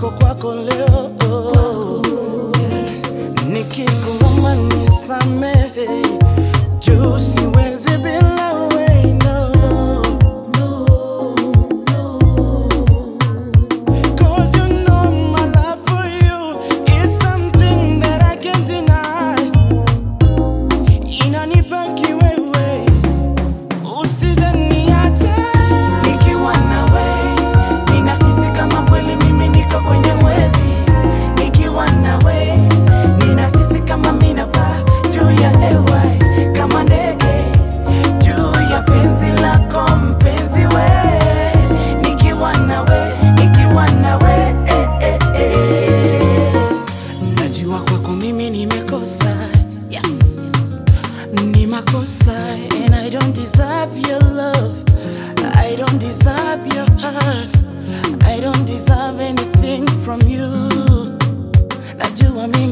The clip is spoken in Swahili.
niko kwako leo nikikuomba nisamehe juu siwezi bila wewe no. Cause you know my love for you is something that I can't deny. Inanipa kiwewe, usijaniache. Nikiwa nawe ninahisi kama kweli mimi niko kwenye mwezi. Nikiwa nawe ninahisi kama mimi napaa juu ya hewa kama ndege juu ya penzi lako mpenzi we. Nikiwa nawe, nikiwa nawe eh, eh, eh. Najua kwako mimi nimekosa, yes. Ni makosa and I don't deserve your love. I don't deserve your heart. I don't deserve anything from you. Najua mimi